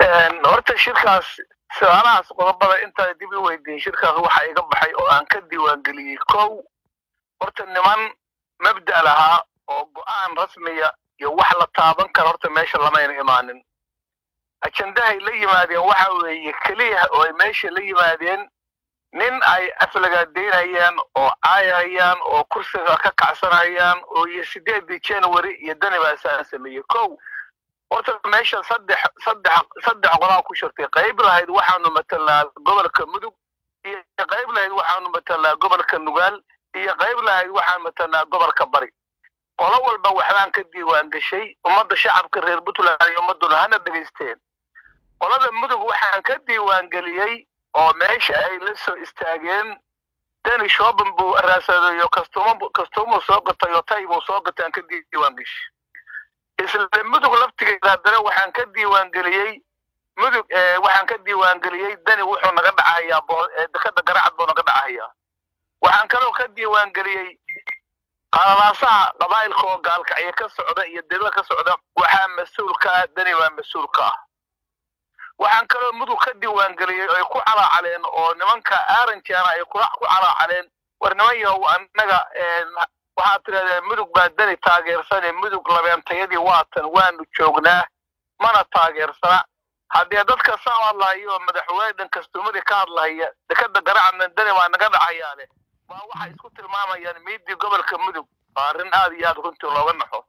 horta shirkaas su-aalahaas qodobada intaa dib i weydiin shirkaas waxa iga baxay oo aan ka diiwaangeliyey kow horta niman mabda lahaa oo go'aan rasmiya iyo wax la taaban kara horta meesha lamayna imaanin ajendahay la yimaadeen waxa weeye keliya oo ay meesha la yimaadeen nin ay aflagaadeynayaan oo caayayaan oo kursiga ka kacsanayaan oo iyo sideedii january iyo dani baasaan sameeyey kow horta meesha saddex saddex saddex qodaa ku shirtay qayb lahayd waxaanu matalaa gobolka mudug iyo qayb lahayd waxaanu matalaa gobolka nugaal iyo qayb lahayd waxaan matalaa gobolka bari qolo walba waxbaan ka diiwaan gashay ummadda shacabka reer puntland iyo ummadduna hana dhegaysteen qolada mudug waxaan ka diiwaan geliyey oo meesha ay la soo istaageen dani shoobin buu raasadayo kastumo kastumuu soo gatay oo tay buu soo gatay aan ka diiwaan gashay isla mudug laftigeeda haddana waxaan ka diiwaan geliyey mudug waxaan ka diiwaan geliyey dani wuxuu naga dhacahayaa dekada garacad buu naga dhacahayaa waxaan kaloo ka diiwaan geliyey qalalaasaha qabaa'ilka oo gaalkacyo ka socda iyo debada ka socda waxaa mas-uul ka ah dani waa mas-uul ka ah waxaan kaloo mudug ka diiwaangeliyey ay ku calaacaleen oo nimanka aranjana ay ku calaacaleen war niman yahow annaga waxaad tirahdeen mudug baa dani taageersane mudug labeentayadii waatan waanu joognaa mana taageersana haddee dadka saa hadlahayo oo madaxweyne dhan kastumadii ka hadlahaya dekada garacadna dani waa naga dhacayaane waa waxay isku tilmaamayaan miidii gobolka mudug waa arrin aad iyo aad runtii looga naxo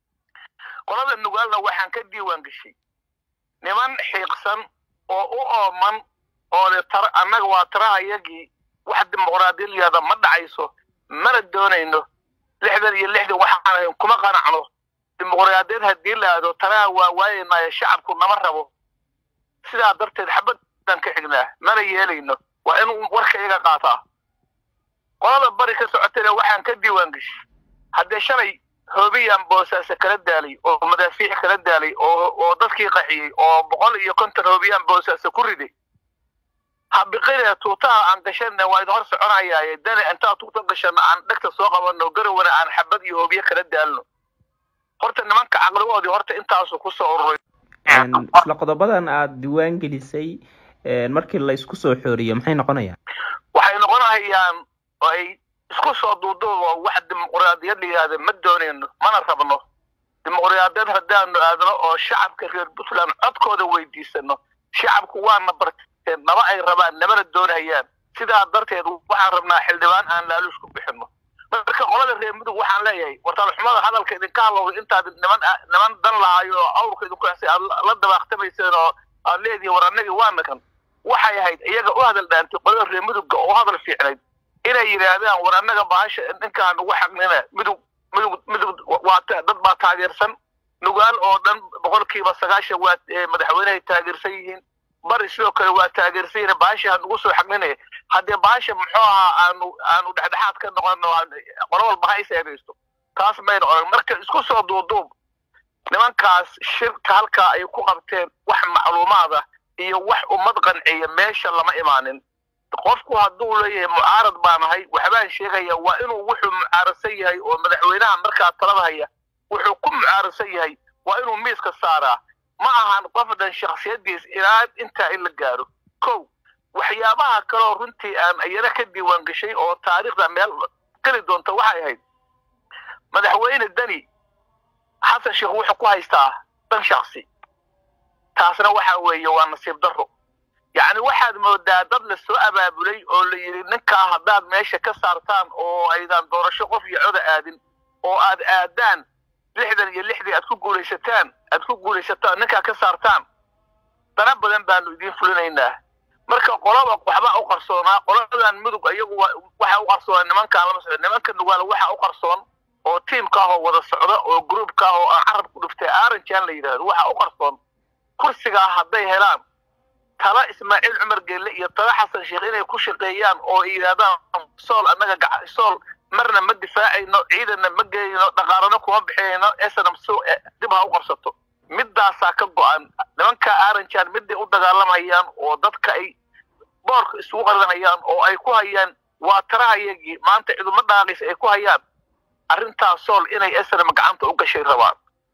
qolada nugaalna waxaan ka diiwaan geshay niman xiiqsan oo u ooman oo le tar annaga waa tarahayagii wax dimuqraadiyad yihahda ma dhacayso mana doonayno lixdan iyo lixdan waxaan ahayn kuma qanacno dimuqraadiyad haddii la aado taraha waa waayaynaayo shacabku nama rabo sidaa darteed xabadaan ka xignaa mana yeelayno waa inuu warka iga qaataa qolada bari ka socotayna waxaan ka diiwaan geshay haddee shalay hoobiyaan boosaase kala daalay oo madaafiic kala daalay oo oo dadkii qaxiyey oo boqol iyo konton hoobiyaan boosaase ku riday habiqine tuutaha aan gashana waa idin hor soconayaaye dani intaa tuuta gashana aan dhegta soo qabano garowana aan xabad iyo hoobiye kala daalno horta nimanka caqligoodii horta intaasu kusoo ururay isla qodobadan aada diiwaan gelisay markii la isku soo xooriyo maxay noqonayaan waxay noqonayaan oo ay isku soo duuduubo wax dimuqraadiyad la yidhahda ma doonayno mana rabno dimuqraadiyad haddaanu aadno oo shacabka reer puntland codkooda weydiisano shacabku waana barteen naba ay rabaan namana doonayaan sidaa darteed waxaan rabnaa xildhibaan aan laaluush ku bixino marka qolada reer mudug waxaan leeyahay wartaalxumada hadalka idinka hadlowda intaad niman niman dan lahayo oo awrka idinku xisay aad la dabaaqtamayseen oo aad leedihin war annagii waana kan waxay ahayd iyaga u hadal dhaantay qolada reer mudugga oo hadal fiicnayd inay yidhaahdaan war annaga bahasha ninkaan ugu xaqnina midug midug midug waa dad baa taageersan nugaal oo dhan boqolkiiba sagaashan waa madaxweynehay taageersan yihiin bari sidoo kale waa taageersan yihiin bahasha hanugu soo xaqninaya haddee bahasha muxuu ahaa aanu aanu dhexdhexaad ka noqono qolo walba ha is eedaysto taas mayna oran marka isku soo duuduub nimankaas shirka halkaa ay ku qabteen wax macluumaada iyo wax ummad qanciya meesha lama imaanin qofku hadduu leeyahay mucaarad baan ahay waxbaan sheegaya waa inuu wuxuu mucaaradsan yahay oo madaxweynaha markaa talada haya wuxuu ku mucaaradsan yahay waa inuu miiska saaraa ma ahan qof dhan shaksiyadiis ilaa intaa in la gaaro kow waxyaabaha kaloo runtii aan iyana ka diiwaan gashay oo taariikhda meel geli doonta waxay ahayd madaxweyne deni xasan sheekh wuxuu ku haystaa dan shaksi taasna waxa weeye waa nasiib darro yacni waxaad moodaa dad la soo abaabulay oo la yidhi ninkaa haddaad meesha ka saartaan oo aydan doorasho qof iyo coda aadin oo aad aadaan lixdan iyo lixdii aad ku guulaysataan aad ku guulaysataan ninkaa ka saartaan dana badan baanu idiin fulinaynaa marka qolaba waxbaa u qarsoonaa qoladan mudug iyagu waxa u qarsoona nimankaan lama socdo nimanka nugaal waxa u qarsoon oo tiimka ah oo wada socda oo groupka ah oo aan carab ku dhiftay aranjan la yidhahdo waxa u qarsoon kursigaa hadday helaan tala ismaaciil cumar geelle iyo tala xasan sheekh inay ku shaqeeyaan oo ay yidhahdaan sool annaga sool marna ma difaacayno ciidanna ma geyno dhaqaalana kuma bixinayno snm dib ha u qabsato midaasaa ka go-an nimanka aranjan miday u dagaalamayaan oo dadka ay boorka isugu qarinayaan oo ay ku hayaan waa tarahayagii maanta ciduma dhaaqaysa ay ku hayaan arrintaas sool inay snm gacanta u gashay rabaan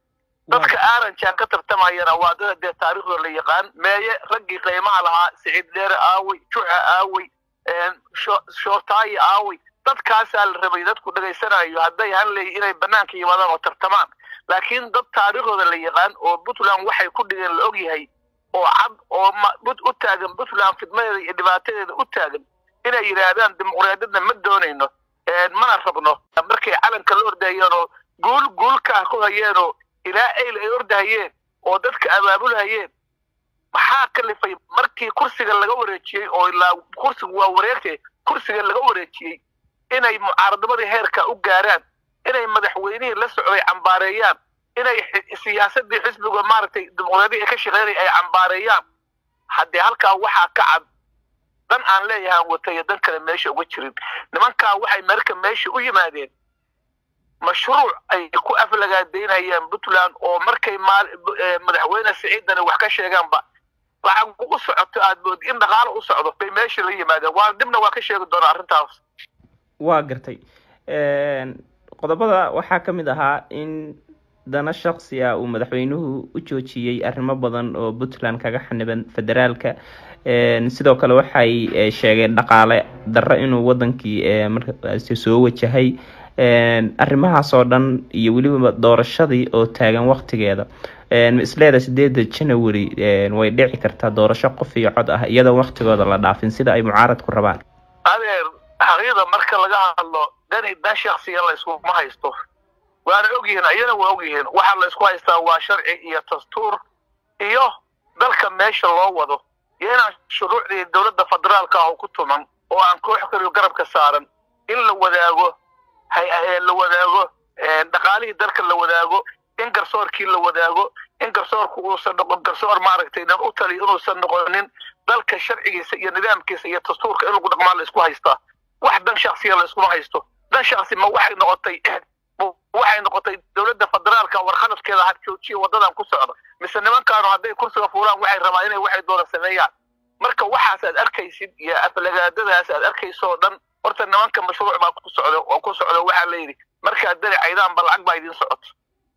dadka aaranjaan ka tartamayana waa dad dee taariikhdooda la yaqaan meeye raggii qiimaha lahaa siciid dheere aawey juxa aawey shootaayi aawey dadkaasaa la rabay dadku dhegaysanayo hadday hanley inay banaanka yimaadaan oo tartamaan laakiin dad taariikhdooda la yaqaan oo puntland waxay ku dhigeen la og yahay oo cad oo u taagan puntland fidmadeeda iyo dhibaatadeeda u taagan inay yidhaahdaan dimuqraadiyadna ma doonayno mana rabno markay calanka la ordahayeen oo guul guulkaa ku hayeenoo ilaa ayl ay ordahayeen oo dadka abaabulhayeen maxaa kalifay markii kursiga laga wareejiyey oo ilaa kursigu waa wareegtay kursiga laga wareejiyey inay mucaaradamadii heerka u gaaraan inay madaxweynihii la socday cambaareeyaan inay siyaasadii xisbiga maaragtay dimuqraadiya ay ka shaqeynaya ay cambaareeyaan haddee halkaa waxaa ka cad dan aan leeyahaan watayo dan kale meesha uga jirin nimankaa waxay marka meesha u yimaadeen mashruuc ay ku aflagaadaynayaan puntland oo markay madaxweyne siciidani wax ka sheegaanba lacag u socoto aad mood in dhaqaalo u socdo bay meesha la yimaadeen waa dibna waa ka sheegi doonaa arrintaas waa gartay qodobada waxaa ka mid ahaa in dana shaksi ah uu madaxweynuhu u joojiyey arrimo badan oo puntland kaga xaniban federaalka sidoo kale waxay sheegeen dhaqaale darro inuu wadankii markaasi soo wajahay arrimahaas oo dhan iyo weliba doorashadii oo taagan waktigeeda isleeda sideeda january way dhici kartaa doorasho qof iyo cod ah iyadoo waktigooda la dhaafin sida ay mucaaradku rabaan adeer xaqiiqda marka laga hadlo dani dan shaksiga layskuma haysto waana ogyihiin ayana waa ogyihiin waxaa laysku haystaa waa sharci iyo dastuur iyo dalka meesha loo wado iyo inaan shuruucdii dowladda federaalka ah oo ku tuman oo aan koox kaliyo garabka saaran in la wadaago la wadaago dhaqaalihii dalka la wadaago in garsoorkii la wadaago in garsoorku uusan noqon garsoor maaragtay nan u taliyo inuusan noqonin dalka sharcigiisa iyo nidaamkiisa iyo dastuurka in lagu dhaqmaa la isku haystaa wax dan shaksiya la iskuma haysto dan shaksi ma waxay noqotay waxay noqotay dowladda federaalka warkhaladkeeda ha joojiya waddadan ku socda mise nimankaanu hadday kursiga fuulaan waxay rabaan inay waxay doona sameeyaan marka waxaas aad arkaysid iyo aflagaadadaas aad arkayso oo dhan horta nimanka mashruuc baa ku socda oo ku socda waxaa la yidhi markaad dani caydaan ba lacag baa idiin socoto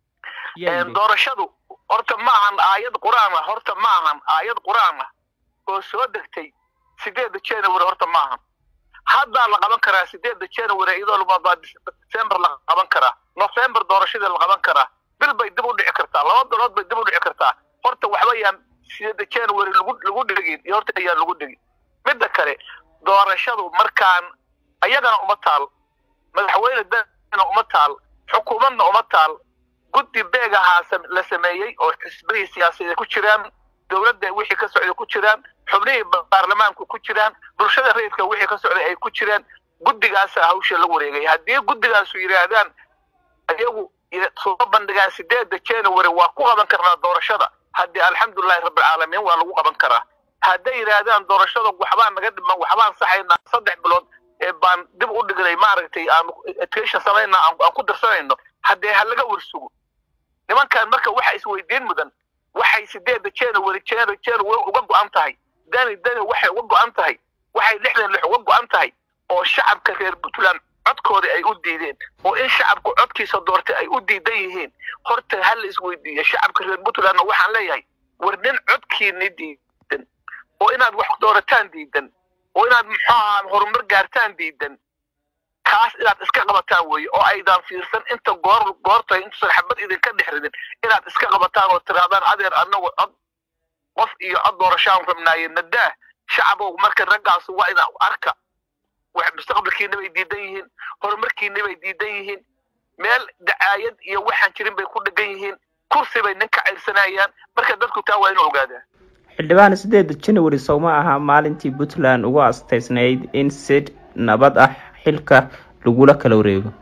doorashadu horta ma ahan aayad qur-aan ah horta ma ahan aayad qur-aan ah oo soo degtay sideedda january horta ma ahan haddaa la qaban karaa sideedda january iyadoo baa december la qaban karaa november doorashadii la qaban karaa bil bay dib u dhici kartaa laba bilood bay dib u dhici kartaa horta waxba yaan sideedda january lagu lagu dhigin iyo horta ayaan lagu dhigin midda kale doorashadu markaan ayagana uma taal madaxweyne dana uma taal xukuumadna uma taal guddi beegahaa la sameeyey oo xisbihii siyaasadeed ku jiraan dowladda wixii ka socday ku jiraan xubnihii baarlamaanku ku jiraan bulshada rayidka wixii ka socday ay ku jiraan guddigaasaa hawsha la wareegay haddii guddigaasu yidhaahdaan iyagu soo bandhigaan sideedda january waa ku qaban karnaa doorashada haddii alxamdulilahi rabbilcaalamiin waa lagu qaban karaa hadday yidhaahdaan doorashada waxbaan naga dhiman waxbaan saxaynaa saddex bilood baan dib u dhignay maaragtay aan education samayna aan ku darsanayno haddee ha laga warsugo nimankan marka waxa isweydiin mudan waxay sideedda january january january uga go-an tahay dani dani waxay uga go-an tahay waxay lixdan lix uga go-an tahay oo shacabka reer puntland codkooda ay u diideen oo in shacabku codkiisa doortay ay u diidan yihiin horta ha la isweydiiyo shacabka reer puntlandna waxaan leeyahay war nin codkiini diidan oo inaad wax doorataan diidan oo inaad muxuu ahaa horumar gaartaan diidan kaas inaad iska qabataan weeye oo aydaan fiirsan inta goor goortay intuusan xabad idinka dhex ridin inaad iska qabataan oo tirahdaan adeer annagu cod qof iyo cod doorashaan rabnaaye nadaah shacabow marka raggaasu waa inaa arka wax mustaqbalkiina bay diidan yihiin horumarkiina bay diidan yihiin meel dacaayad iyo waxaan jirin bay ku dhegan yihiin kursi bay ninka cayrsanayaan marka dadku taa waa inuu ogaadaa xildhibaan sideeda january sowma aha maalintii puntland ugu asteysnayd in sid nabad ah xilka lagula kala wareego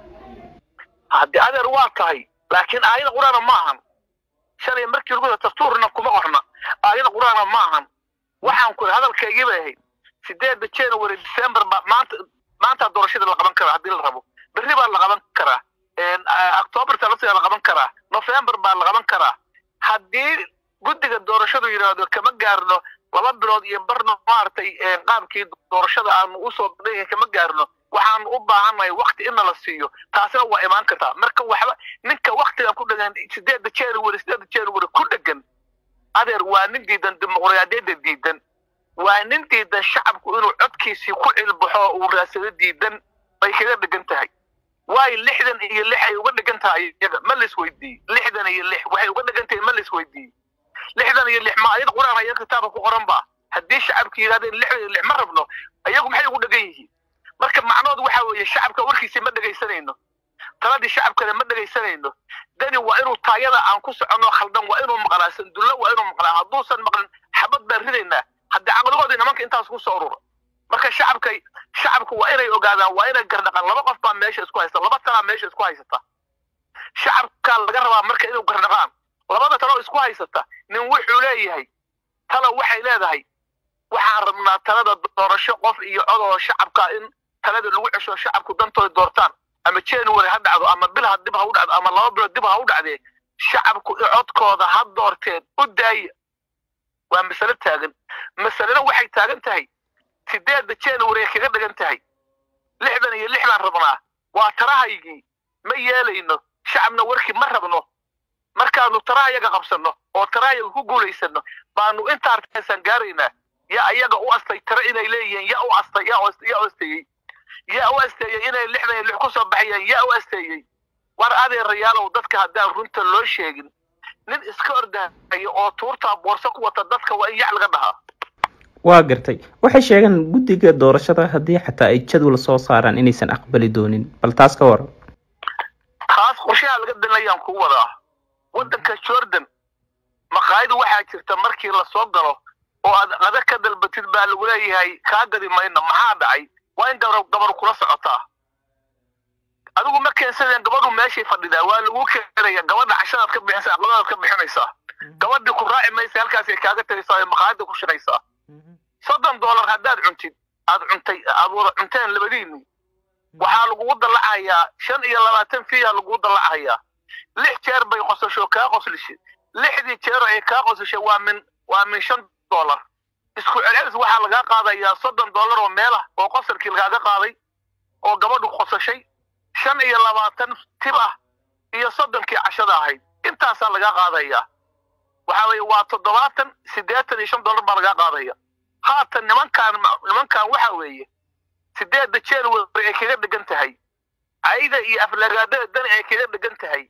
haddii adeer waa tahay laakiin aayada qur-aana ma ahan shalay markii lagu dastuurna kuma qorna aayada qur-aana ma ahan waxaan ku hadalkaygii bay ahayd sideedda january december ba maanta maanta doorashada la qaban karaa haddii la rabo berri baa la qaban karaa october talasiga la qaban karaa november baa la qaban karaa haddii guddiga doorashadu yidhaahdo kama gaarno laba bilood iyo barno maaragtay qaabkii doorashada aanu usoo bandhigay kama gaarno waxaan u baahannahay wakti in nala siiyo taasina waa imaan kartaa marka waxba ninka waktigan ku dhegan sideedda january sideedda january ku dhegan adeer waa nin diidan dimuqraadiyadda diidan waa nin diidan shacabku inuu codkiisii ku cilbaxo uu raadsado diidan bay kaga dhegan tahay waayo lixdan iyo lix ay uga dhegan tahay iyaga ma lais weydiiye lixdan iyo lix waxay uga dhegan tahay ma lais weydiiye lixdan iyo lix ma ayad quraan haya kitaabka ku qoran ba haddii shacabka yidhahdeen lixdan iyo lix ma rabno ayagu maxay ugu dhegan yihiin marka macnoodu waxa weeye shacabka warkiisii ma dhegaysanayno taladii shacabkana ma dhegaysanayno dani waa inuu taayada aan ku soconno khaldan waa inuu maqlaa sandulla waa inuu maqlaa hadduusan maqlin xabad baan ridaynaa haddii caqligoodii nimanka intaas ku soo urura marka shacabka shacabku waa inay ogaadaan waa inay gardhaqaan laba qof baa meesha isku haysta laba talaa meesha isku haysata shacabkaa laga rabaa marka inuu gardhaqaan labada taloo isku haysata nin wuxuu leeyahay talo waxay leedahay waxaan rabnaa talada doorasho qof iyo cod oo shacabka in talada lagu cesho shacabku dantooda doortaan ama january ha dhacdo ama bil ha dib ha u dhacdo ama laba bilood dib ha u dhacdee shacabku codkooda ha doorteen u daaya waa masale taagan masalena waxay taagan tahay sideedda january ay kaga dhigan tahay lixdan iyo lix baan rabnaa waa tarahaygii ma yeelayno shacabna warkii ma rabno markaanu tarahayaga qabsanno oo tarahayaga ku guulaysano baanu inta arkaysaan gaaraynaa yaa ayaga u astay tare inay leeyihiin yaa u astay yaa u asteeyey yaa u asteeyey inay lixdan iyo lix ku soo baxayaan yaa u asteeyey war adeerayaalow dadka haddaan runta loo sheegin nin iska ordahaya oo tuurtaa boorso ku wata dadka waa in yac laga dhahaa waa gartay waxay sheegeen guddiga doorashada haddii xataa ay jadwal soo saaraan inaysan aqbali doonin bal taas ka waran taas qorshaha laga danayaan ku wadaa waddanka jordan maqaayadu waxaa jirta markii lasoo galo oo aad qada ka dalbatid baa lagu leeyahay kaa gadi mayno maxaa dhacay waa in gabar gabar kula socotaa adigu ma keensadeen gabadhu meeshay fadhidaa waa lagu keenaya gabadha cashadaad ka bixinaysa aqladaad ka bixinaysaa gabadhii ku raaci maysa halkaasay kaaga tagaysaa ee maqaayada ku shiraysaa soddon dollar haddaad cuntid aad cuntay aad wada cunteen labadiinni waxaa lagugu dallacayaa shan iyo labaatan fiya lagugu dallacayaa lix jeer bay qosasho kaa qoslishay lixdii jeer ay kaa qosashay waa min waa min shan dollar isku celcelis waxaa lagaa qaadayaa soddon dollar oo meel ah oo qosalkii lagaaga qaaday oo gabadhu qosashay shan iyo labaatan tib ah iyo soddonkii cashada ahayd intaasaa lagaa qaadayaa waxa weeye waa toddobaatan siddeetan iyo shan dollar baa lagaa qaadaya haatan nimankaan nimankaan waxa weeye sideedda january ay kaga dhegan tahay ayda iyo aflagaadada dani ay kaga dhegan tahay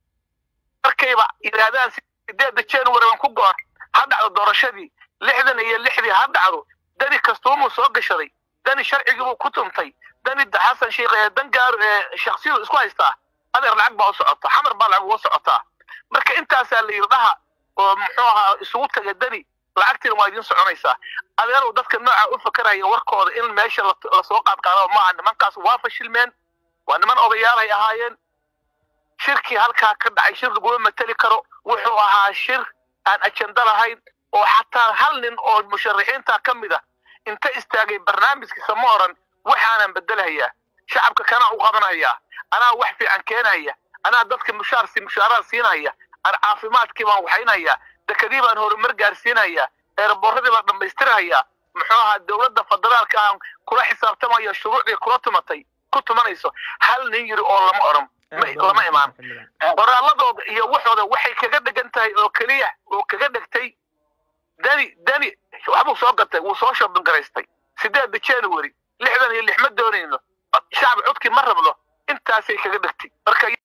markayba yidhaahdaan sideedda january aan ku goor ha dhacdo doorashadii lixdan iyo lixdii ha dhacdo dani kastuumuu soo gashaday dani sharcigiibuu ku tumtay dani xasan sheikh ee dan gaaro ee shaksiyadu isku haystaa adeer lacag baa u socota xamar baa lacag uga socotaa marka intaasaa la yidhi dhaha oo muxuu ahaa isugu taga dani lacagtiina waa idiin soconaysaa adeerow dadka nooca u fakaraya warkooda in meesha lasoo qaadqaado maaha nimankaas waa fashilmeen waa niman odayaalhay ahaayeen shirkii halkaa ka dhacay shir laguma mateli karo wuxuu ahaa shir aan ajenda lahayn oo xataa hal nin oo musharaxiinta ka mid ah inta istaagay barnaamijkiisa ma oran waxaanan bedelahayaa shacabka kanaa u qabanhayaa anaa wax fiican keenaya anaa dadka mushaarsi mushaaraad siinaya aan caafimaadkii baan waxaynayaa dekadii baan horumar gaarsiinayaa eeraboorradii baan dhammaystirahayaa muxuu ahaa dowladda federaalka aan kula xisaabtamaya shuruucdii kula tumatay ku tumanayso hal nin yiri oo lama oran lama imaan qoraaladooda iyo waxooda waxay kaga dhegan tahay oo keliya oo kaga dhegtay dani dani waxbuu soo gatay wuu soo shoobin garaystay sideedda january lixdan iyo lix ma doonayno shacab codkii ma rabno intaasay kaga dhegtay marka